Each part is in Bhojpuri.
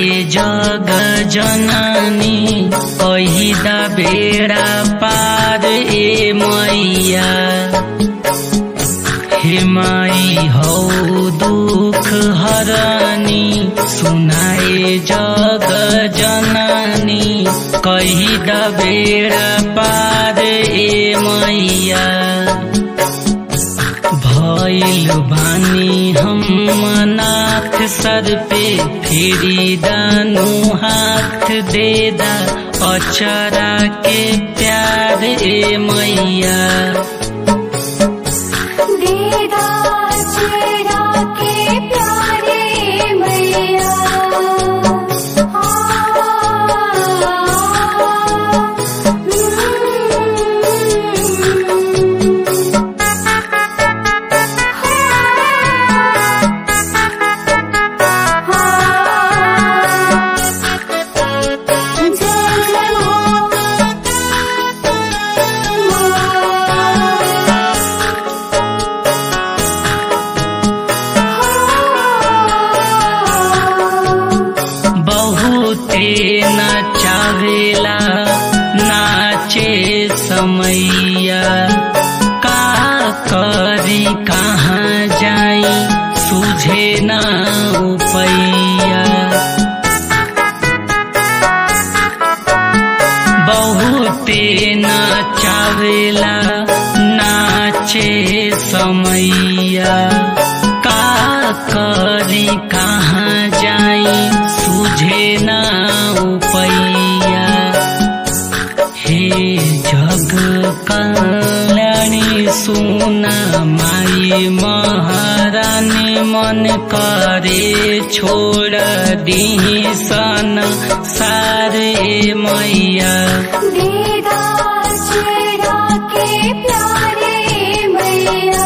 जग जननी कहिदा बेड़ा पार ए मैया हे माई हौ दुख हरनी सुनाए जग जननी कहिदा बेड़ा पार ए मैया भइल बानी हम नाथ सर पे फेरी दानु हाथ देदा अचरा के प्यार ए मैया दीदा चेहरा के प्यारे मैया जय जय बहुते नचावेला नाचे समैया का करी कहाँ जाई सुझे ना उपैया बहुते नचावेला नाचे समैया का करी कहाँ जाई सुझे ना उपैया हे जग कल्याणी सुना माई महारानी मन करे छोड़ दी सन सारे मैया दीदा चेहरा के प्यारे मैया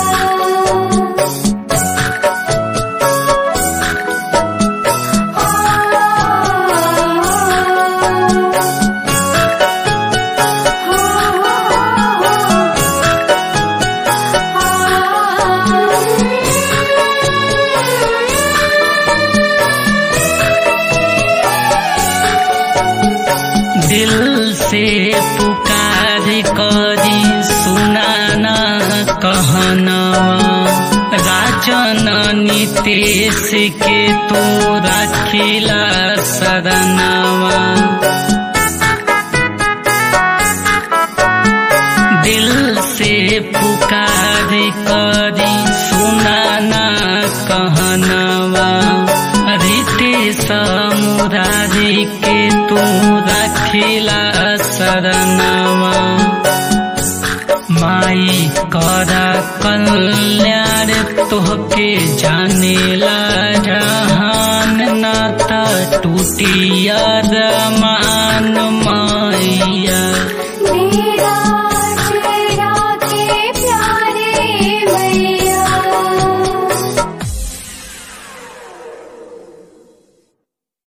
दिल से पुकार करी सुनाना कहनवा राजन नितेश के तू रखिला शरणवा दिल से पुकार करी सुनाना कहनवा रितेश मुरारी के तू रखिला शरणवा माई करा कल्याण तोहके जानेला जहान नाता टूटिया मान